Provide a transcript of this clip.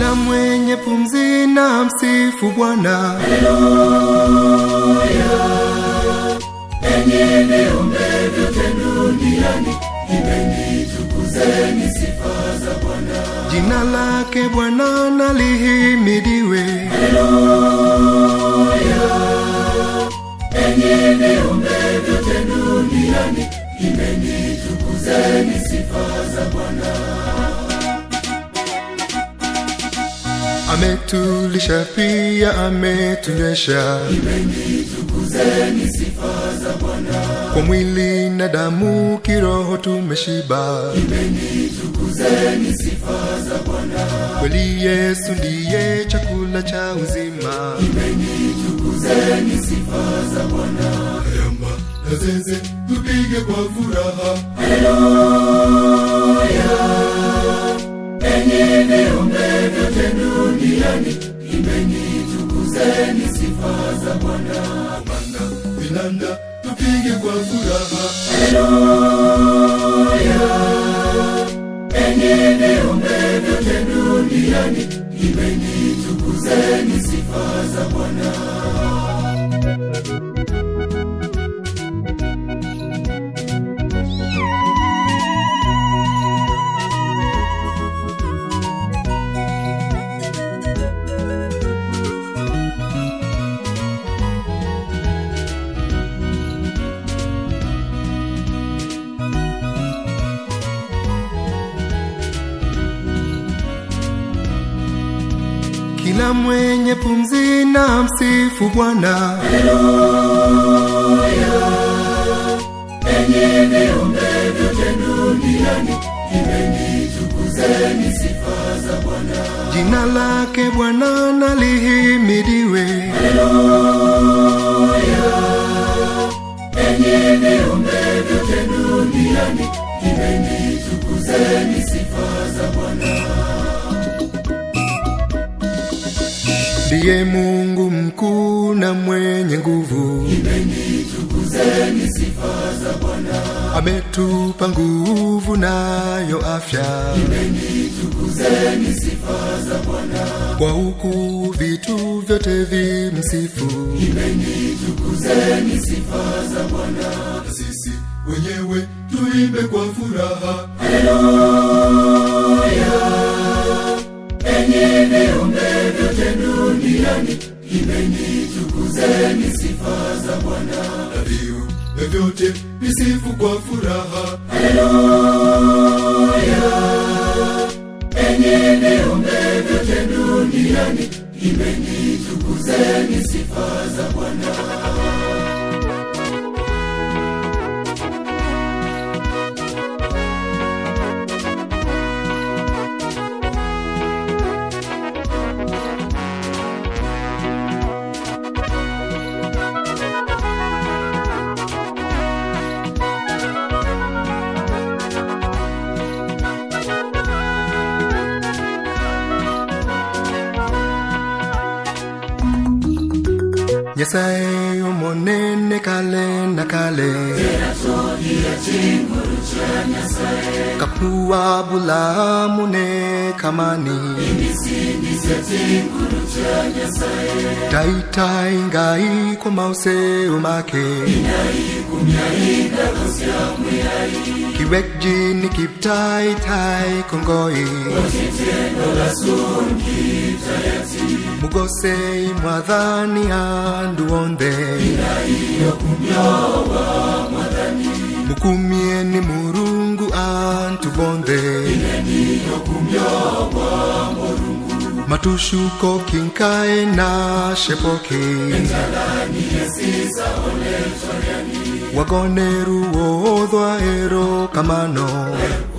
kila mwenye pumzi na msifu Bwana. enyi viumbe vyote duniani imbeni tukuzeni sifa za bwana Jina lake Bwana na lihimidiwe. enyi viumbe vyote duniani imbeni tukuzeni sifa za bwana Ametulisha pia ametunywesha imbeni tukuzeni sifa za bwana kwa mwili na damu, kiroho tumeshiba. imbeni tukuzeni sifa za bwana Kweli Yesu ndiye chakula cha uzima. imbeni tukuzeni sifa za bwana Yamba na zeze tupige kwa furaha. enyi viumbe vyote duniani imbeni tukuzeni sifa za bwana Manda vinanda tupige kwa furaha. enyi viumbe vyote duniani imbeni tukuzeni sifa za bwana Kila mwenye pumzi na msifu Bwana. enyi viumbe vyote duniani imbeni tukuzeni sifa za bwana Jina lake Bwana na lihimidiwe. enyi viumbe vyote duniani imbeni tukuzeni sifa za bwana Ndiye Mungu mkuu na mwenye nguvu, imbeni tukuzeni sifa za bwana ametupa nguvu nayo afya. imbeni tukuzeni sifa za bwana Kwa huku vitu vyote vimsifu, imbeni tukuzeni sifa za bwana na sisi wenyewe tuimbe kwa furaha. enyi viumbe vyote duniani imbeni tukuzeni sifa za bwana Na viumbe vyote visifu kwa furaha. enyi viumbe vyote duniani imbeni tukuzeni sifa za bwana Nyasaye omonene kale na kale kapua bulamune kamani taitai ngai kwa mauseo make kiwek jini kiptai tai kongoi mugosei mwadhani anduonde mukumieni murungu antubonde matushuko kinkae na shepoki wagoneru wodhwa ero kamano